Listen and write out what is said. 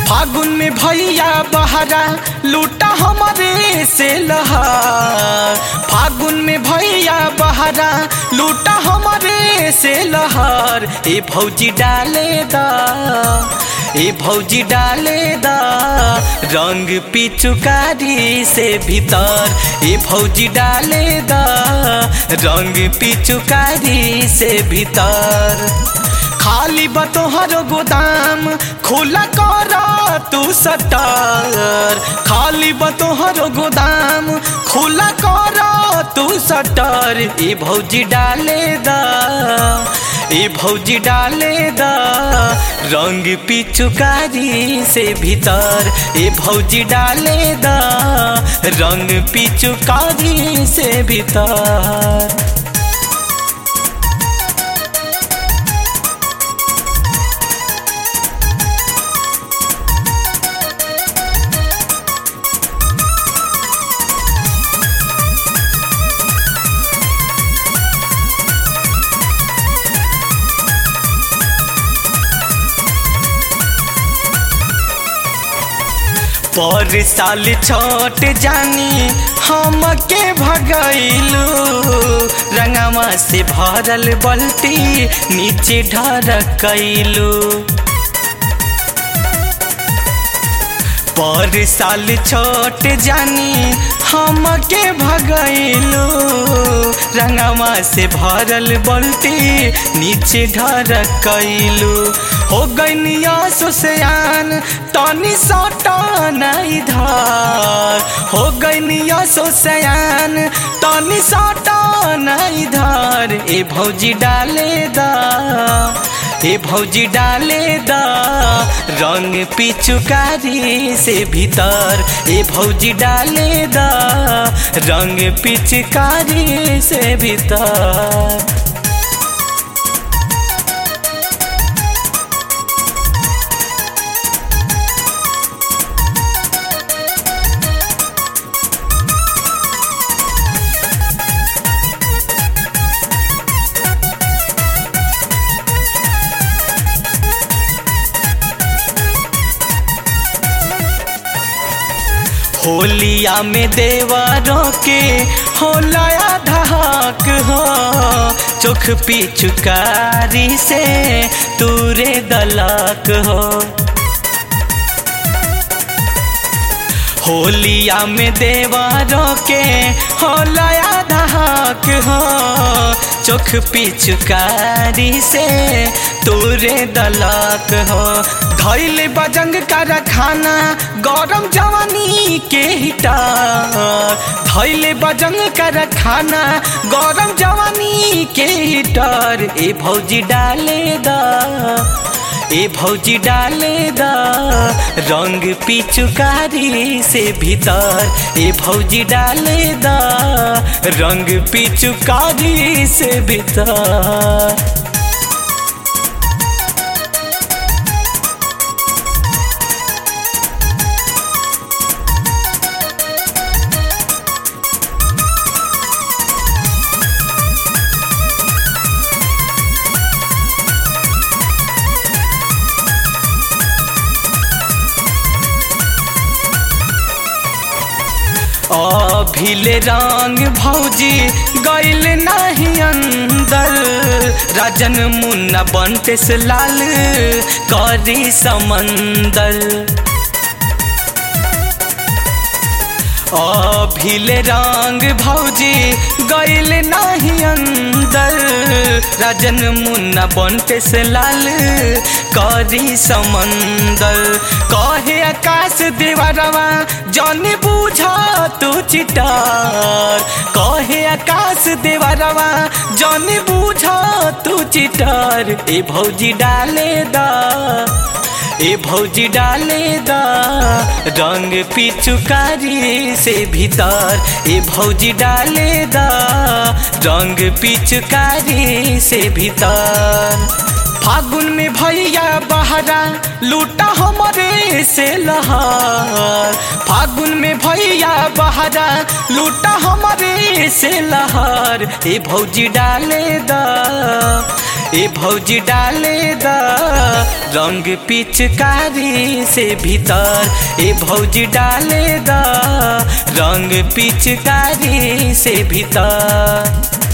फागुन में भैया बहरा लूटा हमारे से लहार फागुन में भैया बहरा लूटा हमारे से लहार ए भौजी डाले दा ए भौजी डाले दा रंग पिचुकारी से भीतर ए भौजी डाले दा रंग पिचुकारी से भीतर खाली बतोहर गोदाम खुला कर तू सटर खाली बतोहर गोदाम खुला कर तू सटर ए भौजी डाले दा ए भौजी डाले दा रंग पिचुकारी से भीतर ए भौजी डाले दा रंग पिचुकारी से भीतर पर साल छोट जानी हम के भगैलू रंगवा से भरल बल्टी नीचे ढरकैलू पर साल छोट जानी हम के भगैलू रंगवा से भरल बल्टी नीचे ढरकैलू हो गैनिया सुसयान तनी सटन इधर हो गैनिया सुसयान तनी सटन इधर ए भौजी डाले दा ए भौजी डाले दा रंग पिचुकारी से भीतर ए भौजी डाले दा रंग पिचकारी से भीतर होलिया में देवरों के होलाया धहाक हो चोख पिचुकारी से तूरे दलाक हो होलिया में देवरों के होलाया धहाक हो चोख पिचुकारी से तूरे दलाक हो धैले बजंग कर खाना गरम जवानी के हिटर धैले बजंग कर खाना गरम जवानी के हिटर ए भौजी डाले दा ए भौजी डाले दा रंग पिचुकारी से भीतर ए भौजी डाले दा रंग पिचुकारी से भीतर अभिले रंग भौजी गैल नहीं अंदर राजन मुन्ना बनते से लाल करी समंदर अभिले रंग भौजी गैल नहीं अंदर राजन मुन्ना बनते से लाल करी समंदर कहे आकाश देवरवा जन बुझा तू चिटार कहे आकाश देवरवा जन बुझा तू चिटार ए भौजी डाले दा ए भौजी डाले दा रंग पिचुकारी से भीतर ए भौजी डाले दा रंग पिचुकारी से भीतर फागुन में भैया बहरा लूटा हमारे से लहार फागुन में भैया बहरा लूटा हमारे से लहार ए भौजी डाले दा ए भौजी डाले द रंग पिचकारी से भीतर ए भौजी डाले द रंग पिचकारी से भीतर